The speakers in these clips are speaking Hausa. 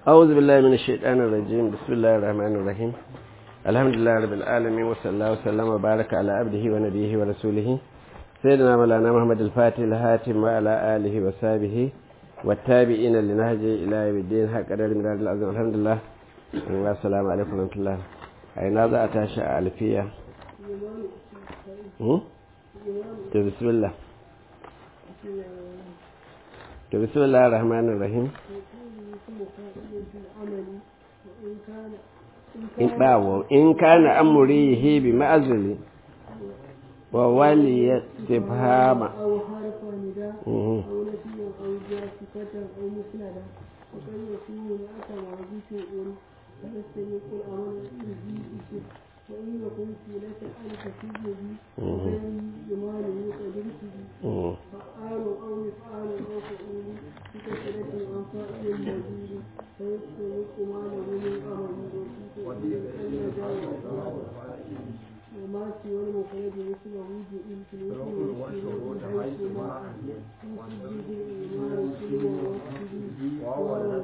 أعوذ بالله من الشيطان الرجيم بسم الله الرحمن الرحيم الحمد لله رب العالمين وصلى الله وسلم وبارك على عبده ونبيه ورسوله سيدنا مولانا محمد الفاتح الهاتم وعلى آله وصحبه والتابعين لنهجه إلى يوم الدين حق قدر من العظيم الحمد لله والسلام عليكم ورحمة الله أين هذا أتاشى ألفية بسم الله بسم الله الرحمن الرحيم in bawo in kana amurihi bi ma'azili wa wali istifhama أو حرف نداء أو نفي أو جاسفة أو مسندة وقد يكون أتى وظيف أول فيستمق الأمر به اسم وإن يكن في لك ألف سجد وغير جماله قدرته فعال أو مفعال أو فعول بكثرة عن فاعل مزيد فيستمق ما له من أمر وما سوى المفرد مثله جئل في الاسم والاسم حيث ما مسجد الإيمان كل ووحده وهو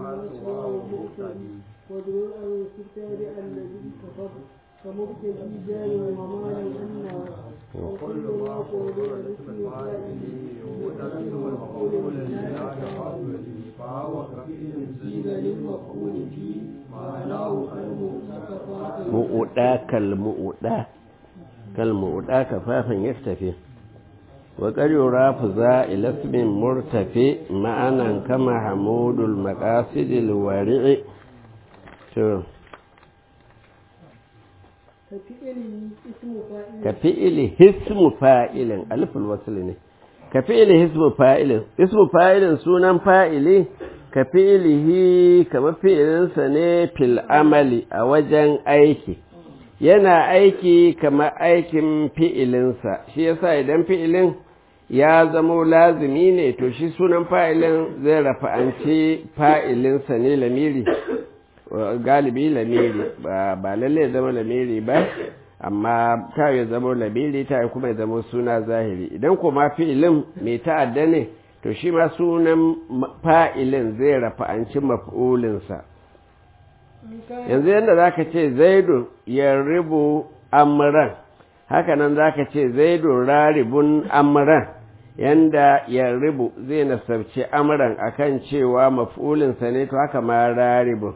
ودعو أن يستتابع الذي كفر كمبتدي جار ومال أنه وكل ما قول الاسم فاعله وقدر والقول لا فهو كفيل زيد للمفعول فيه معناه المؤتفقات mu'uda kalmu'uda kalmu'uda kafafin yaktafi wa qaryura fuza ila ismin murtafi ma'anan kama hamudul maqasidil wari'i to كفعله اسم فاعل ka fi'ili hismu fa'ilin aliful wasl ne ka fi'ili hismu fa'ilin ismu fa'ilin sunan fa'ili ka fi'ilihi kamar fi'ilinsa ne fil amali a wajen aiki yana aiki kamar aikin fi'ilinsa shi yasa idan fi'ilin ya zamo lazimi ne to shi sunan fa'ilin zai rafa'anci fa'ilinsa ne lamiri galibi lamiri ba lalle zama lamiri ba amma ta ya zama lamiri ta kuma ya zama suna zahiri idan kuma fi'ilin mai ta'adda ne to shi ma sunan fa'ilin zai rafa'anci maf'ulinsa yanzu yadda za ka ce zaidu ya ribu amuran hakanan za ka ce zaidu raribun amuran yanda ya ribu zai nasarci amuran akan cewa maf'ulinsa ne to haka ma raribun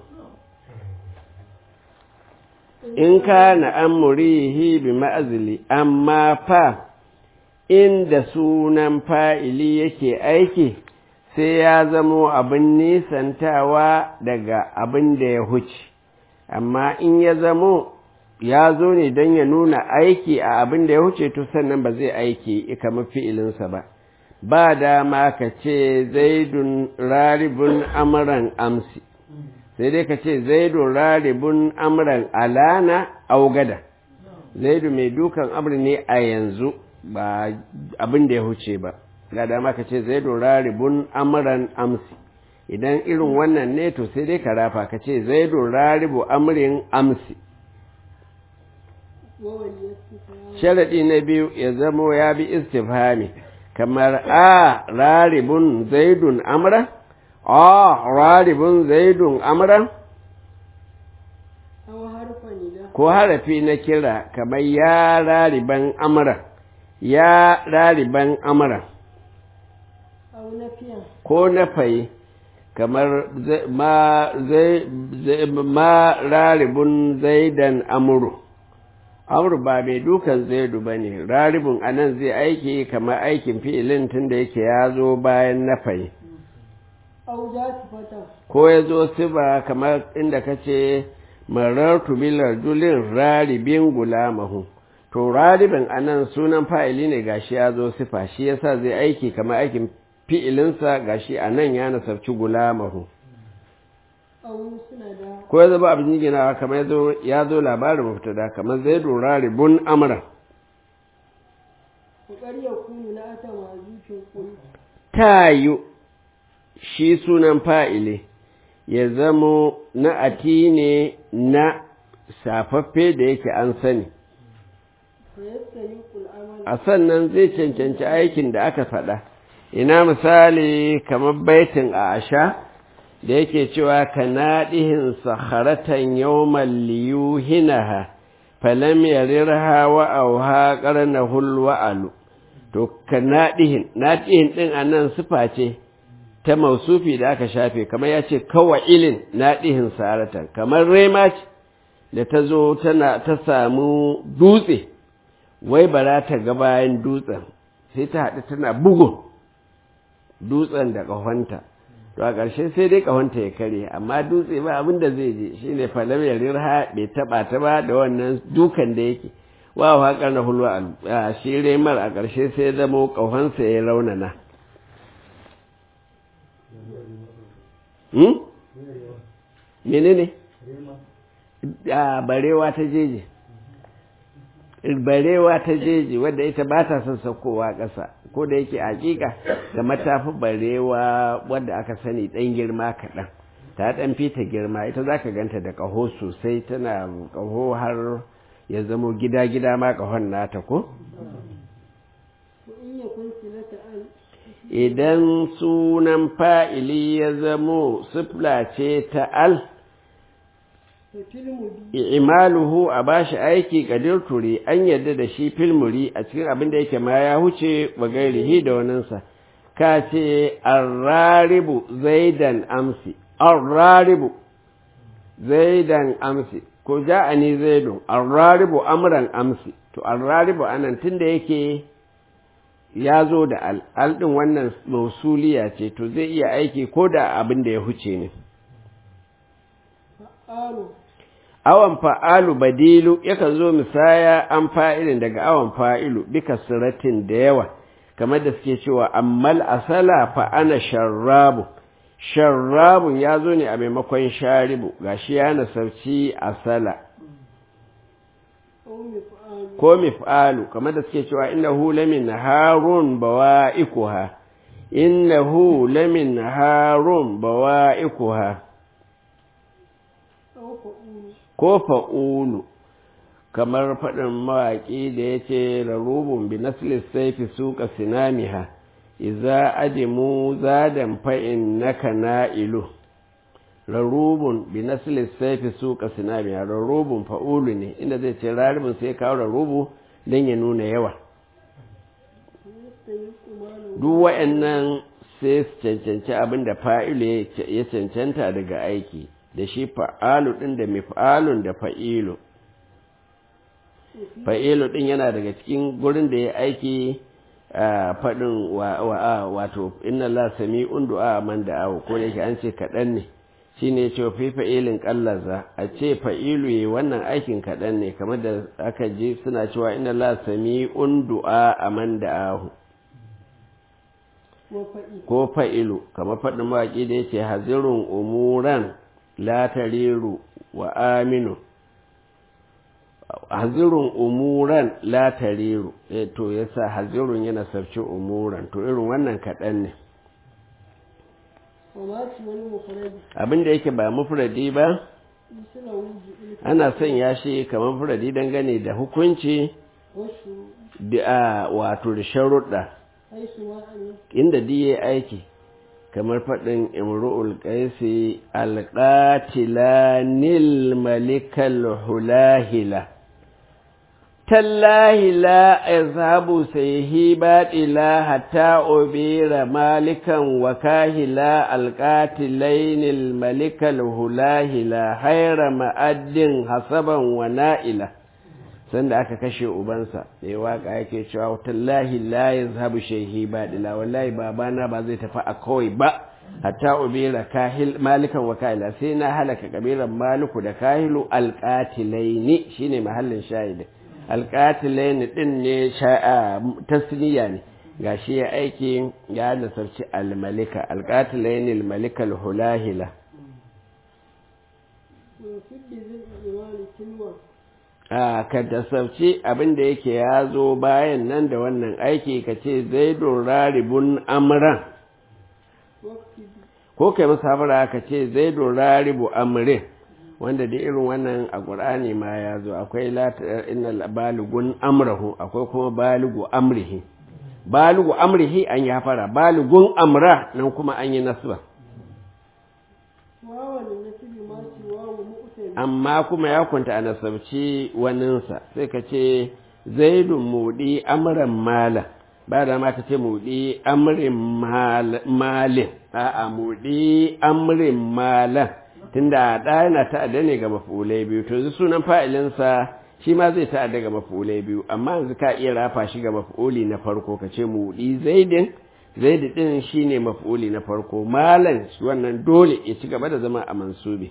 in kana amurihi bi ma'azili amma fa inda sunan fa'ili yake aiki sai ya zamo abin nisantawa daga abin da ya huce amma in ya zamo ya zo ne don ya nuna aiki a abin da ya huce to sannan ba zai aiki kamar fi'ilinsa ba ba dama ka ce zaidun raribun amuran amsi sai dai ka ce zaidu raribun amran alana augada zaidu mai dukan amri ne a yanzu ba abin da ya huce ba ga dama ka ce zaidu raribun amran amsi idan irin wannan ne to sai dai ka rafa ka ce zaidu raribu amrin amsi sharaɗi na biyu ya zamo ya bi istifhami kamar a raribun zaidun amran a raribin zaidun amran أو حرف نداء ko harafi na kira kamar ya rariban amran ya rariban amran أو نفيا ko na fayi kamar zai- ma zai zai- ma raribun zaidan amuru amru ba mai dukan zaidu ba ne raribun anan zai aiki kamar aikin fi'ilin tun da yake ya zo bayan na fayi أو جاسفة ko ya zo siba kamar inda ka ce marartu bilar julin raribin gulamahu to raribin anan sunan fa'ili ne gashi ya zo sifa shi yasa zai aiki kamar aikin fi'ilinsa gashi anan ya nasarci gulamahu أو مسندة ko ya zama abin ginawa kamar ya zo- ya zo labarin mubtada kamar zai raribun amra وقد يكون لا تواجيك قل ta yi shi sunan fa'ili ya zamo na'ati ne na safaffe da yake an sani فيستيق العمل a sannan zai cancanci aikin da aka faɗa ina misali kamar baitin a asha da yake cewa ka naɗihin saharatan yawman liyuhinaha falam yarirha wa auha qarnahul wa'alu to ka naɗihin naɗihin ɗin a nan sufa ce ta mausufi da aka shafe kamar ya ce kawai ilin naɗihin saratan kamar rema ce da ta zo tana ta samu dutse wai bara ta ga bayan dutsen sai ta haɗu tana bugun dutsen da ƙahonta to a ƙarshe sai dai ƙahonta ya kare amma dutse ba abin da zai je shi ne falam ya rirha bai taɓa ta ba da wannan dukan da yake wa haƙar na hulwa a shi remar a ƙarshe sai zamo ƙahonsa ya raunana menene a barewa ta jeje barewa ta jeji wadda ita ba ta son saukowa ƙasa ko da yake hakika da matafi barewa wadda aka sani ɗan girma kaɗan ta ɗan fita girma ita za ka ganta da ƙaho sosai tana ƙaho har ya zamo gida-gida ma ƙahon nata ko? idan sunan fa'ili ya zamo sifla ce ta al imaluhu a bashi aiki kadir turi an yadda da shi filmuri a cikin abin da yake ma ya huce wa gairihi da waninsa ka ce arraribu zaidan amsi arraribu zaidan amsi ko ja'ani zaidun arraribu amran amsi to arraribu anan tunda yake ya zo da al al din wannan mausuliya ce to zai iya aiki ko da abin da ya huce ne awan fa'alu badilu yakan zo misaya an fa'ilin daga awan fa'ilu bika siratin da yawa kamar da suke cewa ammal asala fa ana sharrabu sharrabun ya zo ne a maimakon sharibu gashi ya nasarci asala ko mif'alu kamar da suke cewa innahu lamin harun bawa'ikuha innahu lamin harun bawa'ikuha ko fa'ulu kamar faɗin mawaƙi da ya ce rarubun bi naslis saifi suka sinamiha iza adimu zadan fa'in naka na'ilu rarubun bi naslis saifi suka sinamiha rarubun fa'ulu ne inda zai ce rarubun sai kawo rarubu don ya nuna yawa duk wa'annan sai su cancanci abin da fa'ilu ya cancanta daga aiki da shi fa'alu ɗin da mif'alun da fa'ilu fa'ilu ɗin yana daga cikin gurin da ya aiki a faɗin wato inna la sami du'a man da awo ko da yake an ce kaɗan ne shi ne ce fi fa'ilin ƙallaza a ce fa'ilu yi wannan aikin kaɗan ne kamar da aka ji suna cewa inna la sami du'a a man da ahu ko fa'ilu kamar faɗin mawaƙi da ya ce hazirun umuran la tariru wa aminu hazirun umuran la tariru eh to yasa hazirun yana sarci umuran to irin wannan kaɗan ne abin da yake ba mufradi ba ana son ya shi kamar mufradi dangane da hukunci da wato da sharuɗa inda diye aiki kamar faɗin imru'ul qaisi alqatilanil malikal hulahila tallahi la yazhabu sayhi batila hatta ubira malikan wa kahila alqatilainil malikal hulahila hayra ma'addin hasaban wa na'ila sanda aka kashe ubansa mai waka yake cewa tallahi la yazhabu shayhi badila wallahi babana ba zai tafi a kawai ba hatta ubira kahil malikan wa kahila sai na halaka kabilan maliku da kahilu alqatilaini shine mahallin shahidi alqatilaini din ne tasniya ne gashi ya aiki ya nasarci almalika alqatilaini almalika alhulahila a ka tasauci abin da yake ya zo bayan nan da wannan aiki ka ce zai raribun amran ko kai musafara ka ce zai raribu amrin wanda da irin wannan a ƙur'ani ma ya zo akwai inna baligun amrahu akwai kuma baligu amrihi baligu amrihi an yi fara baligun amra nan kuma an yi nasba amma kuma ya kunta a nasabci waninsa sai ka ce zaidun mudi amran mala ba da ma ka ce mudi amrin malin a'a mudi amrin malan tunda da yana ta'adda ne ga mafulai biyu to yanzu sunan fa'ilinsa shi ma zai ta'adda ga mafulai biyu amma yanzu ka iya rafa shi ga mafuli na farko ka ce mudi zaidin zaidi din shine mafuli na farko malan wannan dole ya ci gaba da zama a mansubi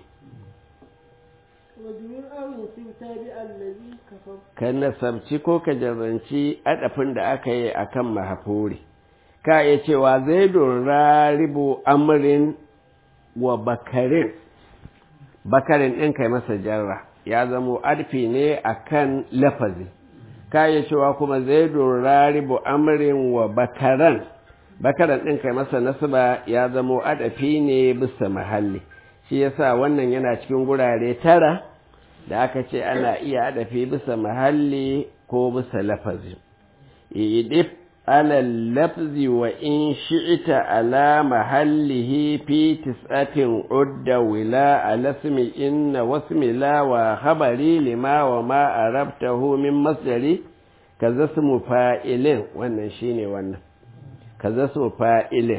وجميع أو يصيب تابع الذي كفر ka nasabci ko ka jarranci adafin da aka yi a kan mahafuri ka iya cewa zaidun raribu amrin wa bakarin bakarin ɗin kai masa jarra ya zamo adfi ne a kan lafazi ka iya cewa kuma zaidun raribu amrin wa bakaran bakaran ɗin kai masa nasaba ya zamo adafi ne bisa mahalli shi yasa wannan yana cikin gurare tara da aka ce ana iya adafi bisa mahalli ko bisa lafazi idif ala lafzi wa in shi'ita ala mahallihi fi tis'atin udda wila ala ismi inna wasmi la wa khabari lima wa ma arabtahu min masdari kaza ismu fa'ilin wannan shine wannan kaza ismu fa'ilin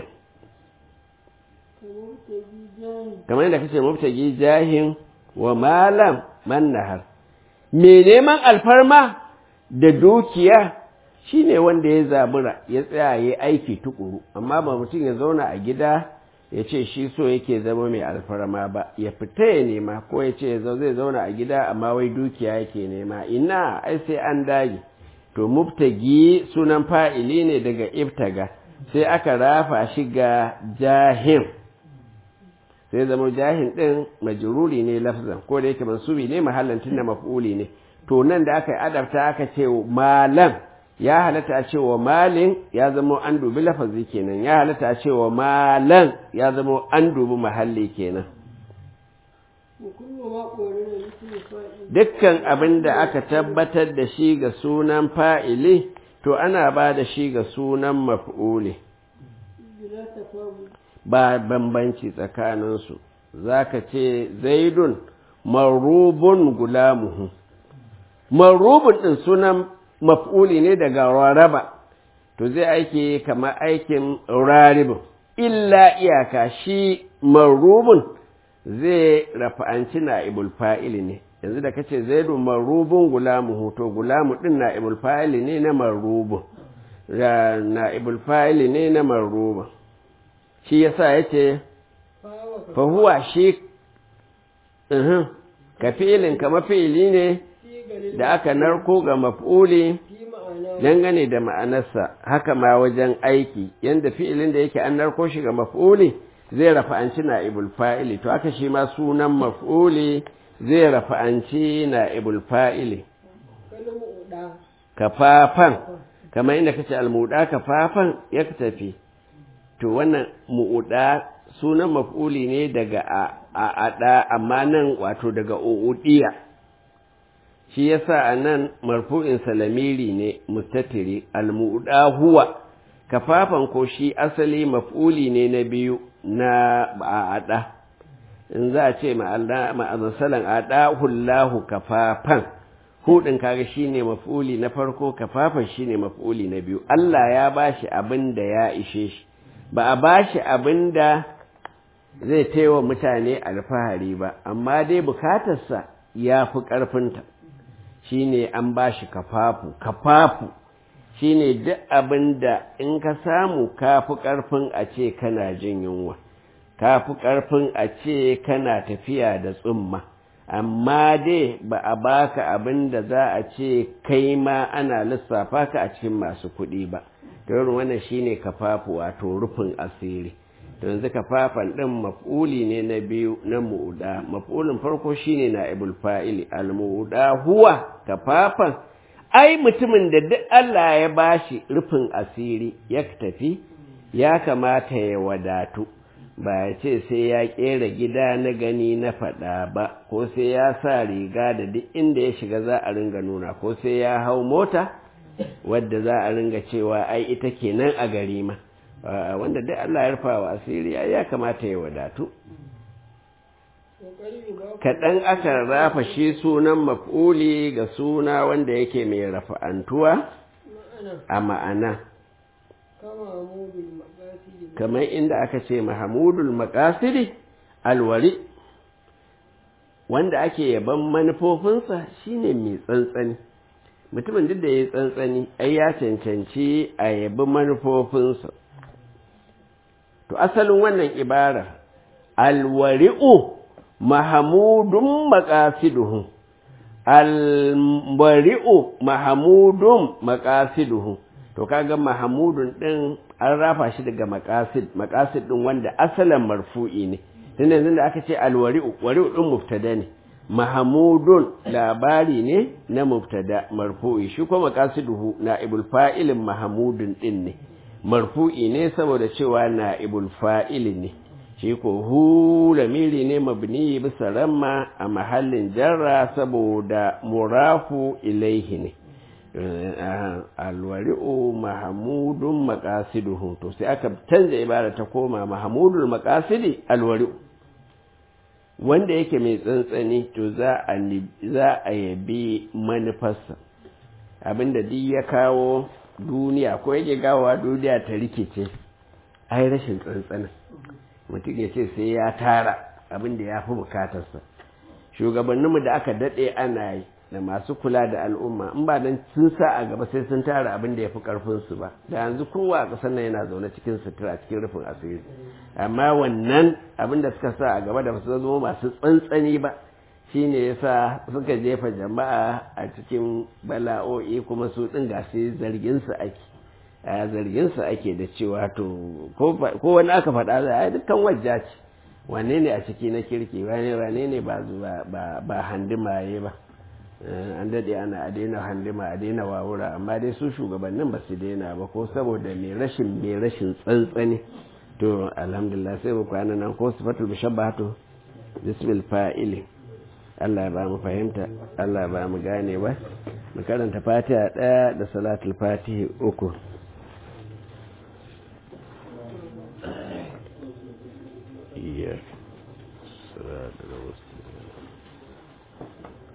كمبتغي جاهل kamar yadda kace mubtagi jahin wa malam man nahar me neman alfarma da dukiya shine wanda ya zabura ya tsaya ya aiki tukuru amma ba mutum ya zauna a gida ya ce shi so yake zama mai alfarma ba ya fita ya nema ko ya ce zai zauna a gida amma wai dukiya yake nema ina ai sai an dage to mubtagi sunan fa'ili ne daga ibtaga sai aka rafa shi ga jahim sai zama jahin ɗin majruri ne lafzan ko da yake mansubi ne mahallan tunda maf'uli ne to nan da aka yi adabta aka ce malam ya halatta a ce wa malin ya zama an dubi lafazi kenan ya halatta a ce wa malan ya zama an dubi mahalli kenan وكل ما قرن مثل فائل dukkan abin da aka tabbatar da shi ga sunan fa'ili to ana ba da shi ga sunan maf'uli بلا تفاوت ba bambanci tsakaninsu za ka ce zaidun marubun gulamuhu marubun ɗin sunan maf'uli ne daga raraba to zai aiki kamar aikin raribin illa iyaka shi marubun zai rafa'anci na ibul fa'ili ne yanzu da kace zaidun marubun gulamuhu to gulamu ɗin na ibul fa'ili ne na marubun na ibul fa'ili ne na marubun shi yasa yace فهو fa huwa shi uhum, ka fi'ilin kama fi'ili ne كثير da aka narko ga maf'uli في معناه dangane da ma'anarsa haka ma wajen aiki yanda fi'ilin da yake an narko shi ga maf'uli zai rafa'anci na'ibul fa'ili to aka shi ma sunan maf'uli zai rafa'anci na'ibul fa'ili كلمة أدا kafafan kamar inda kace almuda kafafan ya tafi to wannan mu'uda sunan maf'uli ne daga a a ada amma nan wato daga uudiya shi yasa anan marfu'in salamiri ne mustatiri almu'uda huwa kafafan ko shi asali maf'uli ne na biyu na a ada in za a ce ma'azasalan ada hullahu kafafan hudin kaga shine maf'uli na farko kafafan shine maf'uli na biyu Allah ya bashi abin da ya ishe shi ba a bashi abin da zai taiwa mutane alfahari ba amma dai bukatarsa ya fi ƙarfinta shine an bashi kafafu kafafu shine duk abin da in ka samu ka fi ƙarfin a ce kana jin yunwa ka fi ƙarfin a ce kana tafiya da tsumma amma dai ba a baka abin da za a ce kai ma ana lissafa ka a cikin masu kuɗi ba don wannan shine kafafu wato rufin asiri to yanzu kafafan ɗin maf'uli ne na biyu na mu'uda maf'ulin farko shine na ibul fa'ili al mu'uda huwa kafafan ai mutumin da duk Allah ya bashi rufin asiri ya tafi ya kamata ya wadatu ba ya ce sai ya ƙera gida na gani na faɗa ba ko sai ya sa riga da duk inda ya shiga za a ringa nuna ko sai ya hau mota wadda za a ringa cewa ai ita kenan a gari ma wanda duk Allah ya rufa wa asiri ya kamata ya wadatu kaɗan aka rafa shi sunan maf'uli ga suna wanda yake mai rafa'antuwa a ma'ana kamar inda aka ce mahamudul makasiri alwari wanda ake yaban manufofinsa shine mai tsantsani mutumin duk da ya yi tsantsani ai ya cancanci a yabi manufofinsa to asalin wannan ibara alwari'u mahamudun makasiduhu alwari'u mahamudun makasiduhu to kaga mahamudun din an rafa shi daga makasid makasid din wanda asalin marfu'i ne tun yanzu da aka ce alwari'u wari'u din mubtada ne mahamudun labari ne na mubtada marfu'i shi kuma maqasiduhu na'ibul fa'ilin mahamudun din ne marfu'i ne saboda cewa na'ibul fa'il ne shi ko hu lamiri ne mabni bisa ramma a mahallin jarra saboda murafu ilaihi ne alwari'u mahamudun maqasiduhu to sai aka canza ibara ta koma mahamudul maqasidi alwari'u wanda yake mai tsantsani to za a za a yabi manufarsa abinda duk ya kawo duniya ko yake gawa duniya ta rikice ai rashin tsantsanin mutum ya ce sai ya tara abinda ya fi bukatarsa shugabanninmu da aka daɗe ana yi da masu kula da al'umma in ba dan sun sa a gaba sai sun tara abin da ya fi ƙarfinsu ba da yanzu kowa a ƙasar nan yana zaune cikin sutura cikin rufin asiri amma wannan abin da suka sa a gaba da su zama masu tsantsani ba shine yasa suka jefa jama'a a cikin bala'o'i kuma su ɗin ga sai zargin su ake a zargin su ake da cewa to ko wani aka faɗa za a dukkan wajja ce wane ne a ciki na kirki wane wane ne ba ba handimaye ba an daɗe ana a daina handima a daina wawura amma dai su shugabannin ba su daina ba ko saboda mai rashin mai rashin tsantsani to alhamdulillah sai mu kwana nan ko sifatul mushabbahatu bismil fa'ili Allah ya ba mu fahimta Allah ya ba mu gane ba mu karanta fatiha ɗaya da salatul fatihi uku